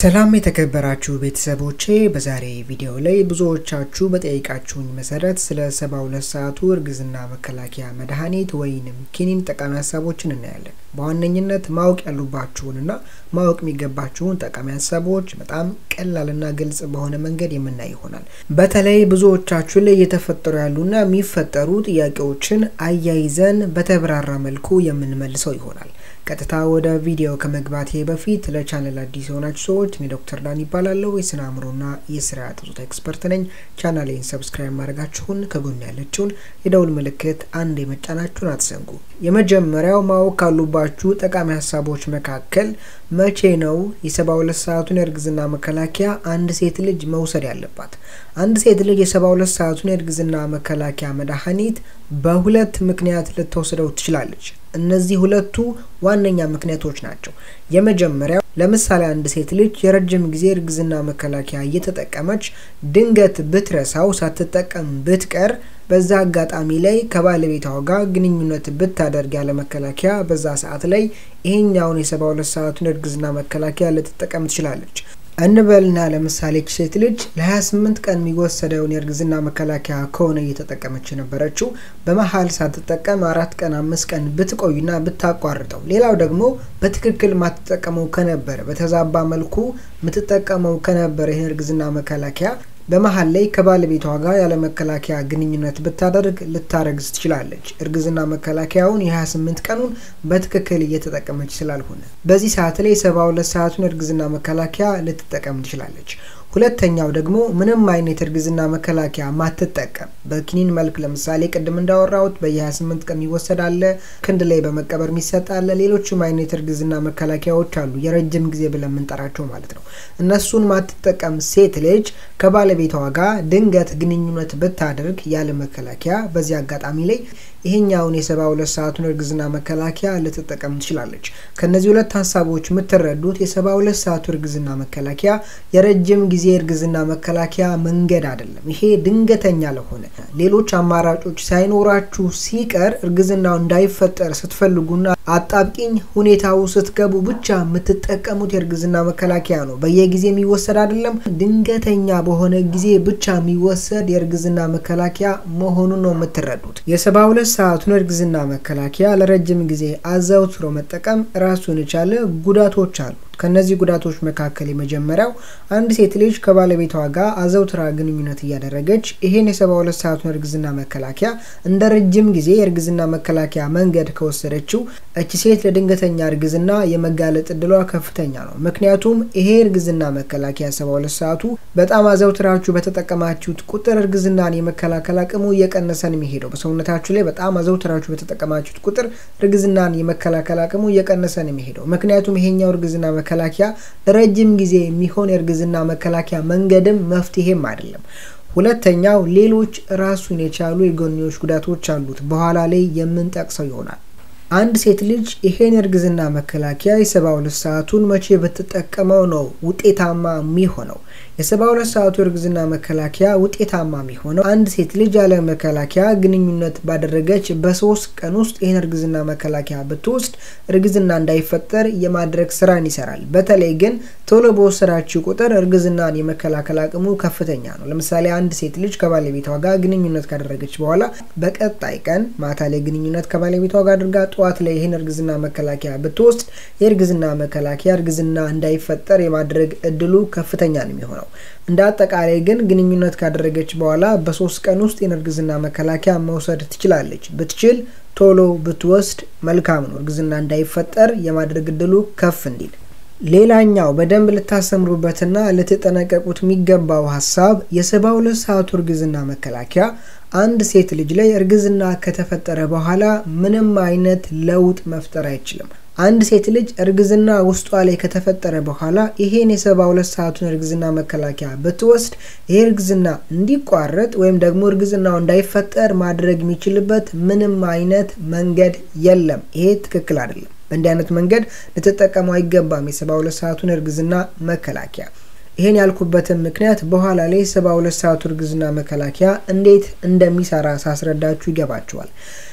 ሰላም የተከበራችሁ ቤተሰቦቼ፣ በዛሬ ቪዲዮ ላይ ብዙዎቻችሁ በጠየቃችሁኝ መሰረት ስለ ሰባ ሁለት ሰዓቱ እርግዝና መከላከያ መድኃኒት ወይንም ኪኒን ጠቃሚ ሀሳቦችን እናያለን። በዋነኝነት ማወቅ ያሉባችሁንና ማወቅ የሚገባችሁን ጠቃሚ ሀሳቦች በጣም ቀላልና ግልጽ በሆነ መንገድ የምናይ ይሆናል። በተለይ ብዙዎቻችሁ ላይ እየተፈጠሩ ያሉና የሚፈጠሩ ጥያቄዎችን አያይዘን በተብራራ መልኩ የምንመልሰው ይሆናል። ቀጥታ ወደ ቪዲዮ ከመግባቴ በፊት ለቻነል አዲስ የሆናችሁ ሰዎች እኔ ዶክተር ዳን ይባላለሁ። የስነ አእምሮና የስርዓተ ፆታ ኤክስፐርት ነኝ። ቻናሌን ሰብስክራይብ ማድረጋችሁን ከጎን ያለችውን የደውል ምልክት አንድ የመጫናችሁን አትዘንጉ። የመጀመሪያው ማወቅ ካሉባችሁ ጠቃሚ ሀሳቦች መካከል መቼ ነው የሰባ ሁለት ሰዓቱን የእርግዝና መከላከያ አንድ ሴት ልጅ መውሰድ ያለባት? አንድ ሴት ልጅ የሰባ ሁለት ሰዓቱን የእርግዝና መከላከያ መድኃኒት በሁለት ምክንያት ልትወስደው ትችላለች። እነዚህ ሁለቱ ዋነኛ ምክንያቶች ናቸው። የመጀመሪያው ለምሳሌ አንድ ሴት ልጅ የረጅም ጊዜ እርግዝና መከላከያ እየተጠቀመች ድንገት ብትረሳው ሳትጠቀም ብትቀር በዛ አጋጣሚ ላይ ከባለቤቷ ጋር ግንኙነት ብታደርግ ያለ መከላከያ በዛ ሰዓት ላይ ይሄኛውን የሰባ ሁለት ሰዓቱን እርግዝና መከላከያ ልትጠቀም ትችላለች። እንበልና ለምሳሌ ሴት ልጅ ለ28 ቀን የሚወሰደውን የእርግዝና መከላከያ ከሆነ እየተጠቀመች የነበረችው በመሀል ሳትጠቀም አራት ቀን አምስት ቀን ብትቆይና ብታቋርጠው፣ ሌላው ደግሞ በትክክል ማትጠቀመው ከነበረ በተዛባ መልኩ የምትጠቀመው ከነበረ ይህን እርግዝና መከላከያ በመሀል ላይ ከባለቤቷ ጋር ያለ መከላከያ ግንኙነት ብታደርግ ልታረግዝ ትችላለች። እርግዝና መከላከያውን የ28 ቀኑን በትክክል እየተጠቀመች ስላልሆነ በዚህ ሰዓት ላይ ሰባ ሁለት ሰዓቱን እርግዝና መከላከያ ልትጠቀም ትችላለች። ሁለተኛው ደግሞ ምንም አይነት እርግዝና መከላከያ ማትጠቀም በኪኒን መልክ ለምሳሌ ቅድም እንዳወራሁት በየ28 ቀን የሚወሰድ አለ፣ ክንድ ላይ በመቀበር የሚሰጥ አለ። ሌሎችም አይነት እርግዝና መከላከያዎች አሉ፣ የረጅም ጊዜ ብለን የምንጠራቸው ማለት ነው። እነሱን ማትጠቀም ሴት ልጅ ከባለቤቷ ጋር ድንገት ግንኙነት ብታደርግ ያለ መከላከያ በዚህ አጋጣሚ ላይ ይሄኛውን የሰባ ሁለት ሰዓቱን እርግዝና መከላከያ ልትጠቀም ትችላለች። ከነዚህ ሁለት ሀሳቦች የምትረዱት የሰባ ሁለት ሰዓቱ እርግዝና መከላከያ የረጅም ጊዜ እርግዝና መከላከያ መንገድ አይደለም። ይሄ ድንገተኛ ለሆነ ሌሎች አማራጮች ሳይኖራችሁ ሲቀር እርግዝናው እንዳይፈጠር ስትፈልጉና አጣብቂኝ ሁኔታው ስትገቡ ብቻ የምትጠቀሙት የእርግዝና መከላከያ ነው። በየጊዜ የሚወሰድ አይደለም። ድንገተኛ በሆነ ጊዜ ብቻ የሚወሰድ የእርግዝና መከላከያ መሆኑን ነው የምትረዱት። የሰባ ሁለት ሰዓቱን እርግዝና መከላከያ ለረጅም ጊዜ አዘውትሮ መጠቀም ራሱን የቻለ ጉዳቶች አሉ። ከነዚህ ጉዳቶች መካከል የመጀመሪያው አንድ ሴት ልጅ ከባለቤቷ ጋር አዘውትራ ግንኙነት እያደረገች ይሄን የሰባ ሁለት ሰዓቱን እርግዝና መከላከያ እንደ ረጅም ጊዜ የእርግዝና መከላከያ መንገድ ከወሰደችው እቺ ሴት ለድንገተኛ እርግዝና የመጋለጥ እድሏ ከፍተኛ ነው። ምክንያቱም ይሄ እርግዝና መከላከያ ሰባ ሁለት ሰዓቱ በጣም አዘውትራችሁ በተጠቀማችሁት ቁጥር እርግዝናን የመከላከል አቅሙ እየቀነሰ ነው የሚሄደው። በሰውነታችሁ ላይ በጣም አዘውትራችሁ በተጠቀማችሁት ቁጥር እርግዝናን የመከላከል አቅሙ እየቀነሰ ነው የሚሄደው። ምክንያቱም ይሄኛው እርግዝና መከላከያ ለረጅም ጊዜ የሚሆን የእርግዝና መከላከያ መንገድም መፍትሄም አይደለም። ሁለተኛው ሌሎች ራሱን የቻሉ የጎንዮሽ ጉዳቶች አሉት። በኋላ ላይ የምንጠቅሰው ይሆናል። አንድ ሴት ልጅ ይሄን የእርግዝና መከላከያ የሰባ ሁለት ሰዓቱን መቼ ብትጠቀመው ነው ውጤታማ የሚሆነው? የሰባ ሁለት ሰዓቱ የእርግዝና መከላከያ ውጤታማ የሚሆነው አንድ ሴት ልጅ ያለ መከላከያ ግንኙነት ባደረገች በሶስት ቀን ውስጥ ይህን እርግዝና መከላከያ ብትወስድ እርግዝና እንዳይፈጠር የማድረግ ስራን ይሰራል። በተለይ ግን ቶሎ በወሰዳችው ቁጥር እርግዝናን የመከላከል አቅሙ ከፍተኛ ነው። ለምሳሌ አንድ ሴት ልጅ ከባለቤቷ ጋር ግንኙነት ካደረገች በኋላ በቀጣይ ቀን ማታ ላይ ግንኙነት ከባለቤቷ ጋር አድርጋ ጠዋት ላይ ይህን እርግዝና መከላከያ ብትወስድ የእርግዝና መከላከያ እርግዝና እንዳይፈጠር የማድረግ እድሉ ከፍተኛ ነው የሚሆነው። እንደ አጠቃላይ ግን ግንኙነት ካደረገች በኋላ በሶስት ቀን ውስጥ ይህን እርግዝና መከላከያ መውሰድ ትችላለች። ብትችል ቶሎ ብትወስድ መልካም ነው፣ እርግዝና እንዳይፈጠር የማድረግ እድሉ ከፍ እንዲል። ሌላኛው በደንብ ልታሰምሩበትና ልትጠነቀቁት የሚገባው ሀሳብ የሰባ ሁለት ሰዓቱ እርግዝና መከላከያ አንድ ሴት ልጅ ላይ እርግዝና ከተፈጠረ በኋላ ምንም አይነት ለውጥ መፍጠር አይችልም። አንድ ሴት ልጅ እርግዝና ውስጧ ላይ ከተፈጠረ በኋላ ይሄን የሰባ ሁለት ሰዓቱን እርግዝና መከላከያ ብትወስድ ይሄ እርግዝና እንዲቋረጥ ወይም ደግሞ እርግዝናው እንዳይፈጠር ማድረግ የሚችልበት ምንም አይነት መንገድ የለም። ይሄ ትክክል አይደለም። በእንዲህ አይነት መንገድ ልትጠቀመው አይገባም የሰባ ሁለት ሰዓቱን እርግዝና መከላከያ። ይሄን ያልኩበትን ምክንያት በኋላ ላይ ሰባ ሁለት ሰዓቱ እርግዝና መከላከያ እንዴት እንደሚሰራ ሳስረዳችሁ ይገባችኋል።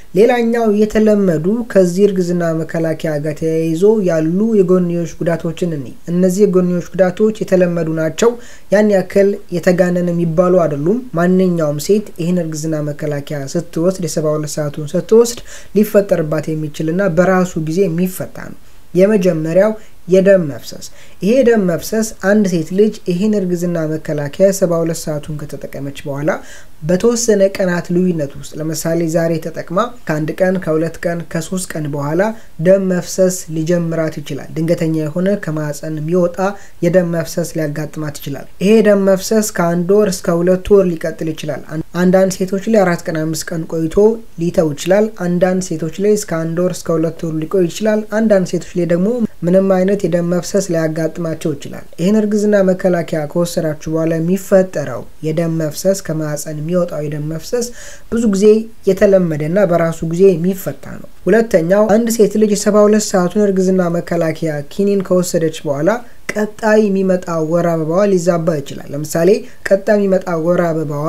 ሌላኛው የተለመዱ ከዚህ እርግዝና መከላከያ ጋር ተያይዞ ያሉ የጎንዮሽ ጉዳቶችን እኒ እነዚህ የጎንዮሽ ጉዳቶች የተለመዱ ናቸው። ያን ያክል የተጋነን የሚባሉ አይደሉም። ማንኛውም ሴት ይህን እርግዝና መከላከያ ስትወስድ የሰባ ሁለት ሰዓቱን ስትወስድ ሊፈጠርባት የሚችልና በራሱ ጊዜ የሚፈታ ነው። የመጀመሪያው የደም መፍሰስ። ይሄ የደም መፍሰስ አንድ ሴት ልጅ ይህን እርግዝና መከላከያ ሰባ ሁለት ሰዓቱን ከተጠቀመች በኋላ በተወሰነ ቀናት ልዩነት ውስጥ ለምሳሌ ዛሬ ተጠቅማ ከአንድ ቀን ከሁለት ቀን ከሶስት ቀን በኋላ ደም መፍሰስ ሊጀምራት ይችላል። ድንገተኛ የሆነ ከማህፀን የሚወጣ የደም መፍሰስ ሊያጋጥማት ይችላል። ይሄ የደም መፍሰስ ከአንድ ወር እስከ ሁለት ወር ሊቀጥል ይችላል። አንዳንድ ሴቶች ላይ አራት ቀን አምስት ቀን ቆይቶ ሊተው ይችላል። አንዳንድ ሴቶች ላይ እስከ አንድ ወር እስከ ሁለት ወር ሊቆይ ይችላል። አንዳንድ ሴቶች ላይ ደግሞ ምንም አይነት የደም መፍሰስ ሊያጋጥማቸው ይችላል። ይህን እርግዝና መከላከያ ከወሰዳችሁ በኋላ የሚፈጠረው የደም መፍሰስ ከማህፀን የሚወጣው የደም መፍሰስ ብዙ ጊዜ የተለመደና በራሱ ጊዜ የሚፈታ ነው። ሁለተኛው አንድ ሴት ልጅ የሰባ ሁለት ሰዓቱን እርግዝና መከላከያ ኪኒን ከወሰደች በኋላ ቀጣይ የሚመጣ ወር አበባዋ ሊዛባ ይችላል። ለምሳሌ ቀጣይ የሚመጣ ወር አበባዋ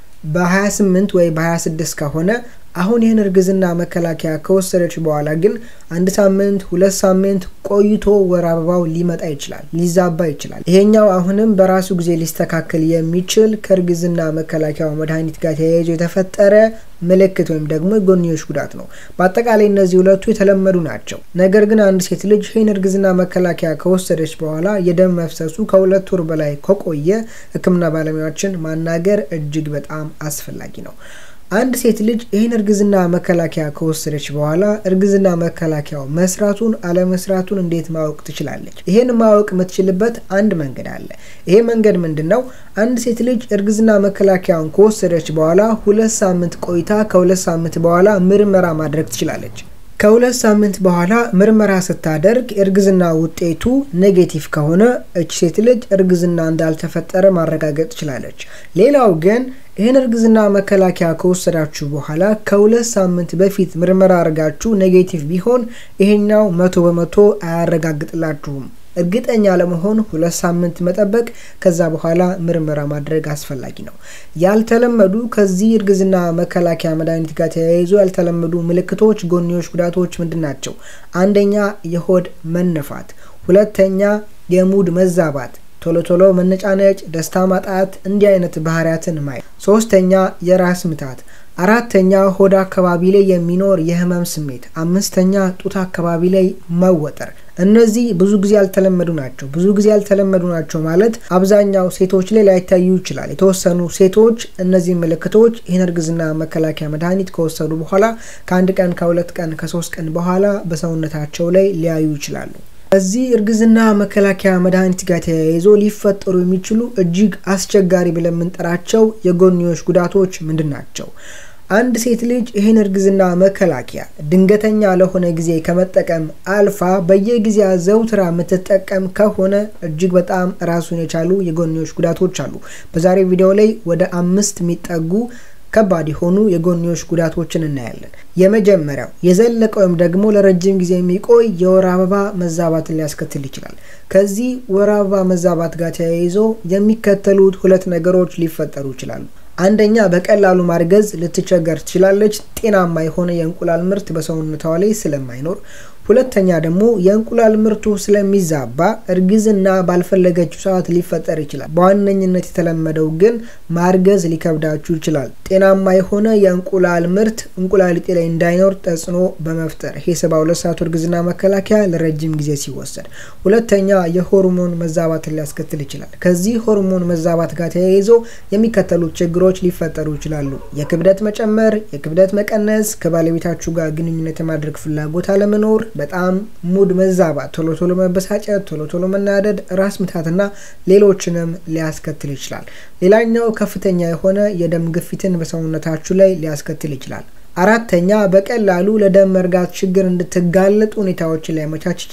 በ28 ወይ በ26 ከሆነ አሁን ይህን እርግዝና መከላከያ ከወሰደች በኋላ ግን አንድ ሳምንት ሁለት ሳምንት ቆይቶ ወር አበባው ሊመጣ ይችላል፣ ሊዛባ ይችላል። ይሄኛው አሁንም በራሱ ጊዜ ሊስተካከል የሚችል ከእርግዝና መከላከያው መድኃኒት ጋር ተያይዞ የተፈጠረ ምልክት ወይም ደግሞ የጎንዮሽ ጉዳት ነው። በአጠቃላይ እነዚህ ሁለቱ የተለመዱ ናቸው። ነገር ግን አንድ ሴት ልጅ ይህን እርግዝና መከላከያ ከወሰደች በኋላ የደም መፍሰሱ ከሁለት ወር በላይ ከቆየ ሕክምና ባለሙያዎችን ማናገር እጅግ በጣም አስፈላጊ ነው። አንድ ሴት ልጅ ይህን እርግዝና መከላከያ ከወሰደች በኋላ እርግዝና መከላከያው መስራቱን አለመስራቱን እንዴት ማወቅ ትችላለች? ይህን ማወቅ የምትችልበት አንድ መንገድ አለ። ይሄ መንገድ ምንድን ነው? አንድ ሴት ልጅ እርግዝና መከላከያውን ከወሰደች በኋላ ሁለት ሳምንት ቆይታ ከሁለት ሳምንት በኋላ ምርመራ ማድረግ ትችላለች። ከሁለት ሳምንት በኋላ ምርመራ ስታደርግ የእርግዝና ውጤቱ ኔጌቲቭ ከሆነ እች ሴት ልጅ እርግዝና እንዳልተፈጠረ ማረጋገጥ ትችላለች። ሌላው ግን ይህን እርግዝና መከላከያ ከወሰዳችሁ በኋላ ከሁለት ሳምንት በፊት ምርመራ አድርጋችሁ ኔጌቲቭ ቢሆን ይሄኛው መቶ በመቶ አያረጋግጥላችሁም። እርግጠኛ ለመሆን ሁለት ሳምንት መጠበቅ ከዛ በኋላ ምርመራ ማድረግ አስፈላጊ ነው። ያልተለመዱ ከዚህ እርግዝና መከላከያ መድኃኒት ጋር ተያይዞ ያልተለመዱ ምልክቶች፣ ጎንዮሽ ጉዳቶች ምንድን ናቸው? አንደኛ የሆድ መነፋት፣ ሁለተኛ የሙድ መዛባት ቶሎ ቶሎ መነጫነጭ፣ ደስታ ማጣት፣ እንዲህ አይነት ባህሪያትን ማየት። ሶስተኛ የራስ ምታት፣ አራተኛ ሆድ አካባቢ ላይ የሚኖር የህመም ስሜት፣ አምስተኛ ጡት አካባቢ ላይ መወጠር። እነዚህ ብዙ ጊዜ ያልተለመዱ ናቸው። ብዙ ጊዜ ያልተለመዱ ናቸው ማለት አብዛኛው ሴቶች ላይ ላይታዩ ይችላል። የተወሰኑ ሴቶች እነዚህ ምልክቶች ይህን እርግዝና መከላከያ መድኃኒት ከወሰዱ በኋላ ከአንድ ቀን ከሁለት ቀን ከሶስት ቀን በኋላ በሰውነታቸው ላይ ሊያዩ ይችላሉ። ከዚህ እርግዝና መከላከያ መድኃኒት ጋር ተያይዞ ሊፈጠሩ የሚችሉ እጅግ አስቸጋሪ ብለን የምንጠራቸው የጎንዮሽ ጉዳቶች ምንድን ናቸው? አንድ ሴት ልጅ ይህን እርግዝና መከላከያ ድንገተኛ ለሆነ ጊዜ ከመጠቀም አልፋ በየጊዜያ ዘውትራ የምትጠቀም ከሆነ እጅግ በጣም ራሱን የቻሉ የጎንዮሽ ጉዳቶች አሉ። በዛሬው ቪዲዮ ላይ ወደ አምስት የሚጠጉ ከባድ የሆኑ የጎንዮሽ ጉዳቶችን እናያለን። የመጀመሪያው የዘለቀ ወይም ደግሞ ለረጅም ጊዜ የሚቆይ የወር አበባ መዛባትን ሊያስከትል ይችላል። ከዚህ ወር አበባ መዛባት ጋር ተያይዞ የሚከተሉት ሁለት ነገሮች ሊፈጠሩ ይችላሉ። አንደኛ በቀላሉ ማርገዝ ልትቸገር ትችላለች፣ ጤናማ የሆነ የእንቁላል ምርት በሰውነቷ ላይ ስለማይኖር። ሁለተኛ ደግሞ የእንቁላል ምርቱ ስለሚዛባ እርግዝና ባልፈለገችው ሰዓት ሊፈጠር ይችላል። በዋነኝነት የተለመደው ግን ማርገዝ ሊከብዳችሁ ይችላል። ጤናማ የሆነ የእንቁላል ምርት እንቁላሊጤ ላይ እንዳይኖር ተጽዕኖ በመፍጠር ይሄ ሰባ ሁለት ሰዓቱ እርግዝና መከላከያ ለረጅም ጊዜ ሲወሰድ። ሁለተኛ የሆርሞን መዛባትን ሊያስከትል ይችላል። ከዚህ ሆርሞን መዛባት ጋር ተያይዞ የሚከተሉት ችግሮች ሊፈጠሩ ይችላሉ። የክብደት መጨመር፣ የክብደት መቀነስ፣ ከባለቤታችሁ ጋር ግንኙነት የማድረግ ፍላጎት አለመኖር በጣም ሙድ መዛባት፣ ቶሎ ቶሎ መበሳጨት፣ ቶሎ ቶሎ መናደድ፣ ራስ ምታትና ሌሎችንም ሊያስከትል ይችላል። ሌላኛው ከፍተኛ የሆነ የደም ግፊትን በሰውነታችሁ ላይ ሊያስከትል ይችላል። አራተኛ በቀላሉ ለደም መርጋት ችግር እንድትጋለጡ ሁኔታዎችን ሊያመቻች ይችላል።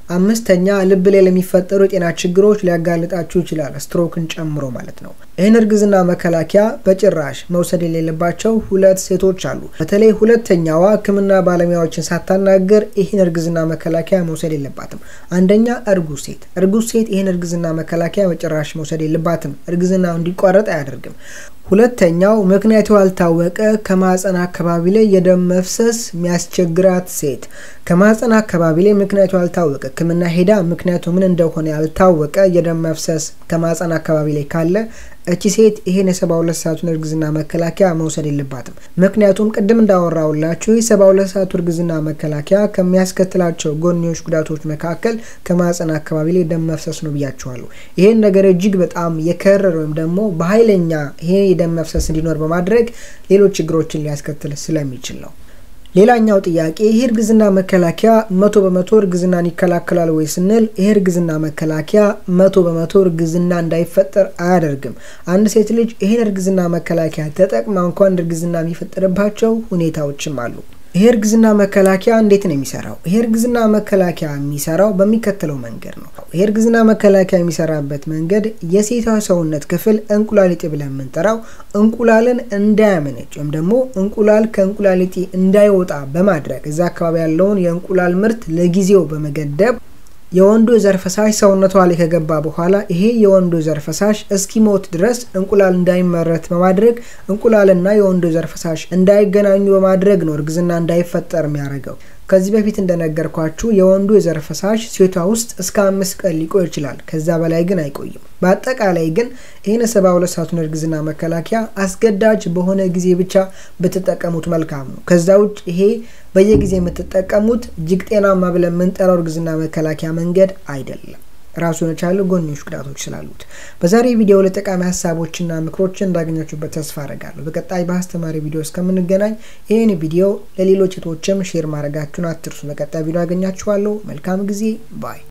አምስተኛ ልብ ላይ ለሚፈጠሩ የጤና ችግሮች ሊያጋልጣችሁ ይችላል፣ ስትሮክን ጨምሮ ማለት ነው። ይህን እርግዝና መከላከያ በጭራሽ መውሰድ የሌለባቸው ሁለት ሴቶች አሉ። በተለይ ሁለተኛዋ ሕክምና ባለሙያዎችን ሳታናገር ይህን እርግዝና መከላከያ መውሰድ የለባትም። አንደኛ እርጉዝ ሴት እርጉዝ ሴት ይህን እርግዝና መከላከያ በጭራሽ መውሰድ የለባትም። እርግዝናው እንዲቋረጥ አያደርግም። ሁለተኛው ምክንያቱ ያልታወቀ ከማህፀን አካባቢ ላይ የደም መፍሰስ የሚያስቸግራት ሴት ከማህፀን አካባቢ ላይ ምክንያቱ ያልታወቀ ሕክምና ሄዳ ምክንያቱ ምን እንደሆነ ያልታወቀ የደም መፍሰስ ከማህፀን አካባቢ ላይ ካለ እቺ ሴት ይሄን የሰባ ሁለት ሰዓቱን እርግዝና መከላከያ መውሰድ የለባትም። ምክንያቱም ቅድም እንዳወራውላችሁ የሰባ ሁለት ሰዓቱ እርግዝና መከላከያ ከሚያስከትላቸው ጎንዮሽ ጉዳቶች መካከል ከማህፀን አካባቢ ላይ ደም መፍሰስ ነው ብያችኋለሁ። ይሄን ነገር እጅግ በጣም የከረረ ወይም ደግሞ በኃይለኛ ይሄ የደም መፍሰስ እንዲኖር በማድረግ ሌሎች ችግሮችን ሊያስከትል ስለሚችል ነው። ሌላኛው ጥያቄ ይህ እርግዝና መከላከያ መቶ በመቶ እርግዝናን ይከላከላል ወይ ስንል ይህ እርግዝና መከላከያ መቶ በመቶ እርግዝና እንዳይፈጠር አያደርግም። አንድ ሴት ልጅ ይህን እርግዝና መከላከያ ተጠቅማ እንኳን እርግዝና የሚፈጠርባቸው ሁኔታዎችም አሉ። ይሄ እርግዝና መከላከያ እንዴት ነው የሚሰራው? ይሄ እርግዝና መከላከያ የሚሰራው በሚከተለው መንገድ ነው። ይሄ እርግዝና መከላከያ የሚሰራበት መንገድ የሴቷ ሰውነት ክፍል እንቁላሊጤ ብለን የምንጠራው እንቁላልን እንዳያመነጭ ወይም ደግሞ እንቁላል ከእንቁላሊጤ እንዳይወጣ በማድረግ እዛ አካባቢ ያለውን የእንቁላል ምርት ለጊዜው በመገደብ የወንዱ የዘር ፈሳሽ ሰውነቷ ላይ ከገባ በኋላ ይሄ የወንዱ የዘር ፈሳሽ እስኪሞት ድረስ እንቁላል እንዳይመረት በማድረግ እንቁላልና የወንዱ የዘር ፈሳሽ እንዳይገናኙ በማድረግ ነው እርግዝና እንዳይፈጠር የሚያደርገው። ከዚህ በፊት እንደነገርኳችሁ የወንዱ የዘር ፈሳሽ ሴቷ ውስጥ እስከ አምስት ቀን ሊቆይ ይችላል። ከዛ በላይ ግን አይቆይም። በአጠቃላይ ግን ይህን ሰባ ሁለት ሰዓቱን እርግዝና መከላከያ አስገዳጅ በሆነ ጊዜ ብቻ ብትጠቀሙት መልካም ነው። ከዛ ውጭ ይሄ በየጊዜ የምትጠቀሙት እጅግ ጤናማ ብለን የምንጠራው እርግዝና መከላከያ መንገድ አይደለም። ራሱን የቻለ ጎንዮሽ ጉዳቶች ስላሉት በዛሬ ቪዲዮ ላይ ጠቃሚ ሀሳቦችና ምክሮችን እንዳገኛችሁበት ተስፋ አደርጋለሁ። በቀጣይ በአስተማሪ ቪዲዮ እስከምንገናኝ ይህን ቪዲዮ ለሌሎች እህቶችም ሼር ማድረጋችሁን አትርሱ። በቀጣይ ቪዲዮ አገኛችኋለሁ። መልካም ጊዜ ባይ